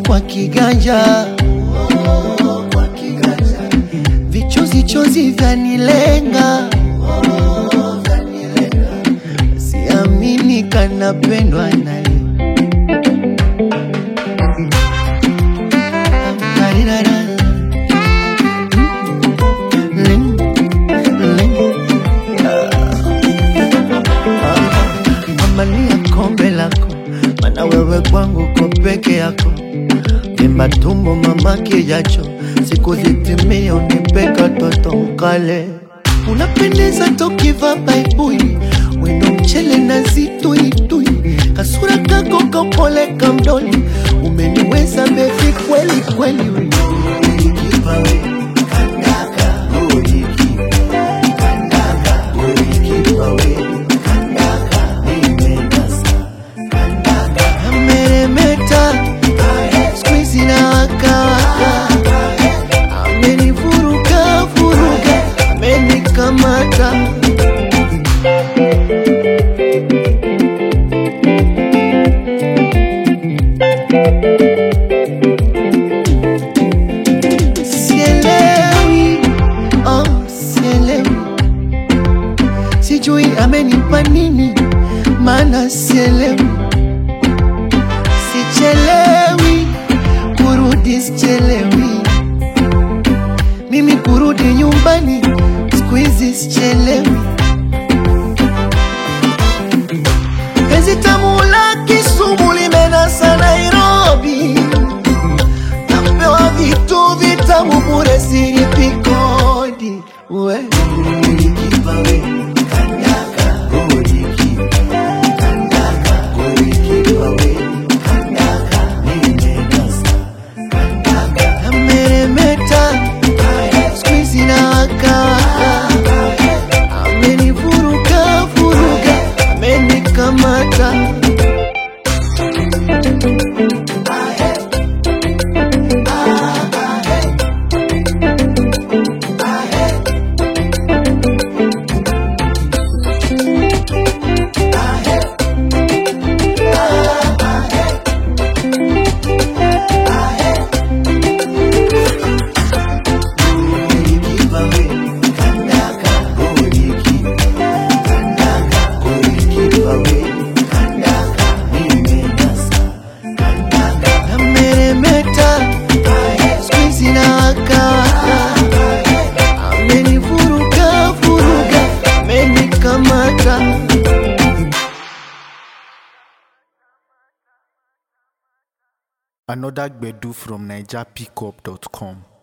kwa kiganja, oh, kwa kiganja. Vichozi chozi vyanilenga, oh, vyanilenga. Siamini kanapendwa naye. Darirara. Ling, ling. Mamalia kombe lako, mana wewe kwangu ko peke yako. Mimba tumbo mama kijacho, siku zitimia unipeka toto mkale. Unapendeza tokiva baibui, wendo mchele na zituitui, kasura kako kapole kamdoli, umeniweza bevi kweli kweli. we. Kipawe, kandaka, uiki, kandaka, uiki, pawe, kandaka, nimenasa, kandaka, ameremeta, squeeze na waka waka, amenivuruga vuruga, amenikamata. Sielewi, oh, sielewi, sijui amenipa nini, maana sielewi, sichelewi kurudi, sichelewi mimi kurudi nyumbani, siku hizi sichelewi. Penzi tamu la Kisumu limenasa Nairobi, napewa vitu vitamu bure, silipi kodi. We ulikipa we kandaka, ulikipa kandaka, ulikipa we kandaka, nimenasa kandaka, ameremeta squeeze na waka waka, amenivuruga vuruga, amenikamata. Ameremeta, squeeze na waka waka, amenivuruga vuruga, amenikamata. Another Gbedu from NigerPickup.com.